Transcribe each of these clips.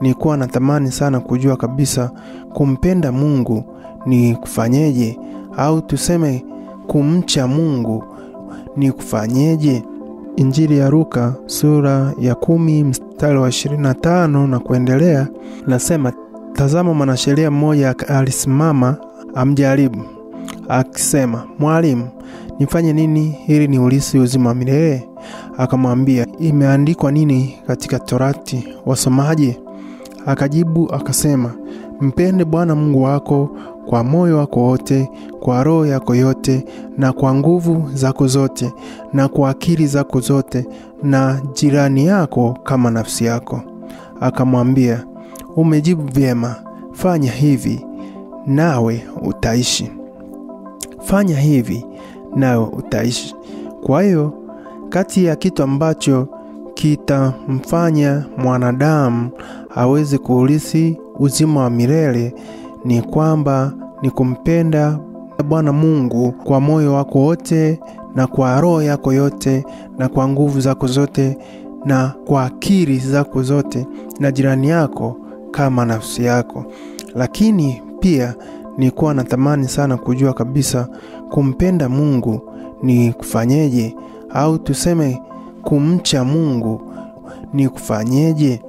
nilikuwa natamani sana kujua kabisa kumpenda Mungu ni kufanyeje, au tuseme kumcha Mungu ni kufanyeje. Injili ya Luka sura ya kumi mstari wa ishirini na tano na kuendelea nasema, tazama, mwanasheria mmoja alisimama amjaribu akisema, Mwalimu, nifanye nini ili niulisi uzima wa milele? Akamwambia, imeandikwa nini katika Torati, wasomaje? Akajibu akasema, mpende Bwana Mungu wako kwa moyo wako wote, kwa roho yako yote, na kwa nguvu zako zote, na kwa akili zako zote, na jirani yako kama nafsi yako. Akamwambia, umejibu vyema, fanya hivi nawe utaishi. Fanya hivi nawe utaishi. Kwa hiyo kati ya kitu ambacho kitamfanya mwanadamu aweze kuurithi uzima wa milele ni kwamba ni kumpenda Bwana Mungu kwa moyo wako wote na kwa roho yako yote na kwa nguvu zako zote na kwa akili zako zote na jirani yako kama nafsi yako. Lakini pia nilikuwa natamani sana kujua kabisa kumpenda Mungu ni kufanyeje, au tuseme kumcha Mungu ni kufanyeje.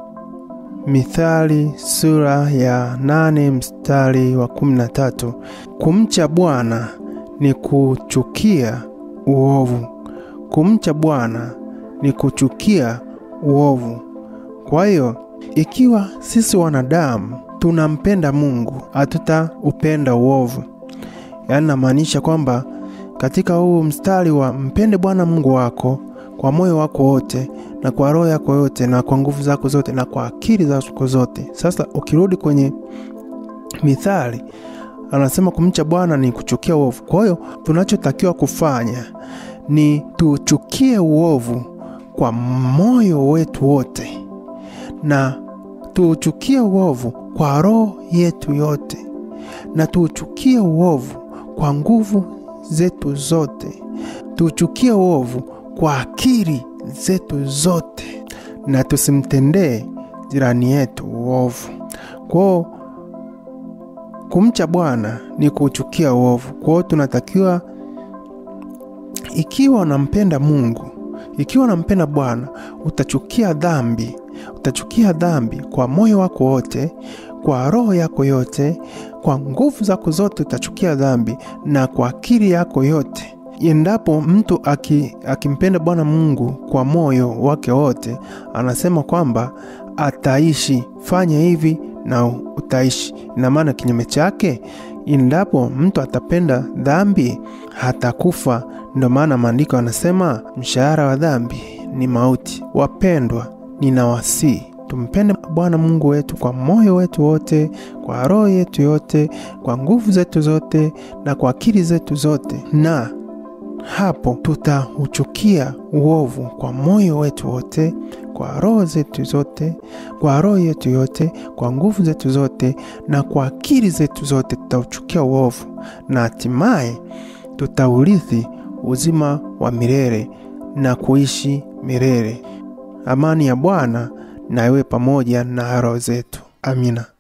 Mithali sura ya nane mstari wa kumi na tatu kumcha Bwana ni kuchukia uovu. Kumcha Bwana ni kuchukia uovu. Kwa hiyo ikiwa sisi wanadamu tunampenda Mungu, hatutaupenda uovu. Yaani namaanisha kwamba katika huu mstari wa mpende Bwana Mungu wako kwa moyo wako wote na kwa roho yako yote na kwa nguvu zako zote na kwa akili zako zote. Sasa ukirudi kwenye Mithali anasema kumcha Bwana ni kuchukia uovu. Kwa hiyo tunachotakiwa kufanya ni tuchukie uovu kwa moyo wetu wote na tuuchukie uovu kwa roho yetu yote na tuuchukie uovu kwa nguvu zetu zote, tuuchukie uovu kwa akili zetu zote, na tusimtendee jirani yetu uovu. Kwao kumcha Bwana ni kuuchukia uovu. Kwao tunatakiwa, ikiwa unampenda Mungu, ikiwa unampenda Bwana, utachukia dhambi, utachukia dhambi kwa moyo wako wote, kwa roho yako yote, kwa nguvu zako zote utachukia dhambi, na kwa akili yako yote. Endapo mtu akimpenda Bwana Mungu kwa moyo wake wote, anasema kwamba ataishi. Fanya hivi na utaishi. Ina maana kinyume chake, endapo mtu atapenda dhambi hatakufa. Ndio maana maandiko anasema mshahara wa dhambi ni mauti. Wapendwa, ninawasihi tumpende Bwana Mungu wetu kwa moyo wetu wote, kwa roho yetu yote, kwa nguvu zetu zote na kwa akili zetu zote, na hapo tutauchukia uovu kwa moyo wetu wote, kwa roho zetu zote, kwa roho yetu yote, kwa nguvu zetu zote na kwa akili zetu zote, tutauchukia uovu na hatimaye tutaurithi uzima wa milele na kuishi milele. Amani ya Bwana na iwe pamoja na roho zetu. Amina.